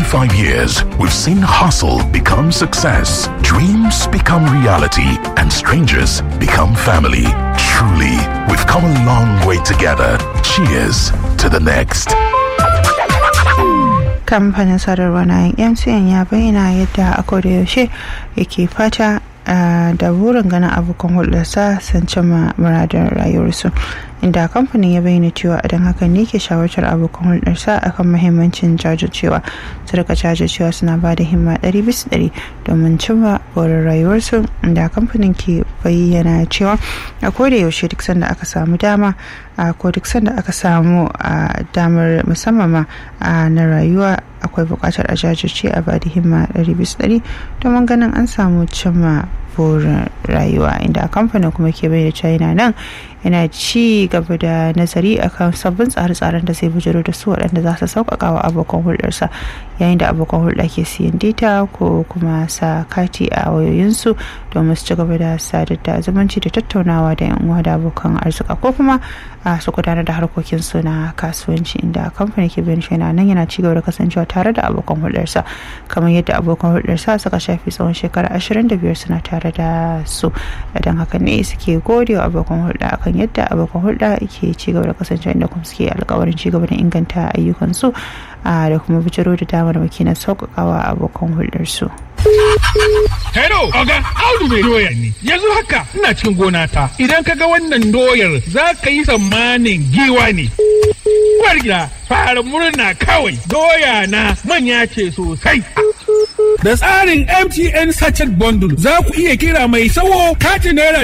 25 years, we've seen hustle become success, dreams become reality, and strangers become family. Truly, we've come a long way together. Cheers to the next. kamfanin sadarwa na mtn ya bayyana yadda a yaushe yake fata da burin ganin abokan hulɗarsa sun cimma muradin rayuwarsu inda kamfanin ya bayyana cewa idan hakan ne ke shawartar abokan hulɗarsa akan mahimmancin jajircewa su rika jajircewa suna ba da himma ɗari bisa ɗari domin cimma burin rayuwarsu inda kamfanin ke bayyana cewa a koda yaushe duk sanda aka samu dama a ko duk sanda aka samu a damar musamman ma na rayuwa akwai buƙatar a jajirce a bada himma ɗari bisa ɗari domin ganin an samu cimma burin rayuwa inda kamfanin kuma ke bayyana cewa yana nan yana ci gaba da nazari akan sabbin tsare-tsaren da zai bujiro da su waɗanda za su sauƙaƙa wa abokan hulɗarsa yayin da abokan hulɗa ke siyan data ko kuma sa kati a wayoyinsu domin su ci gaba da sadar da zumunci da tattaunawa da yan uwa da abokan arzika ko kuma a su gudanar da harkokinsu na kasuwanci inda kamfani ke bayan yana nan yana ci gaba da kasancewa tare da abokan hulɗarsa kamar yadda abokan hulɗarsa suka shafi tsawon shekara 25 suna tare da su don haka ne suke gode wa abokan hulɗa akan yadda abokan hulɗa ke ci gaba da kasancewa inda kuma suke alkawarin ci gaba da inganta ayyukansu da kuma bijiro da damar maki na sauƙaƙawa abokan hulɗarsu. Hello, Oga, Audu mai doya ne. Yanzu haka ina cikin gona ta. Idan ka ga wannan doyar za ka yi tsammanin giwa ne. Uwar gida, fara murna kawai. Doya na manya ce sosai. Da tsarin MTN Sachet Bundle za ku iya kira mai sawo katin naira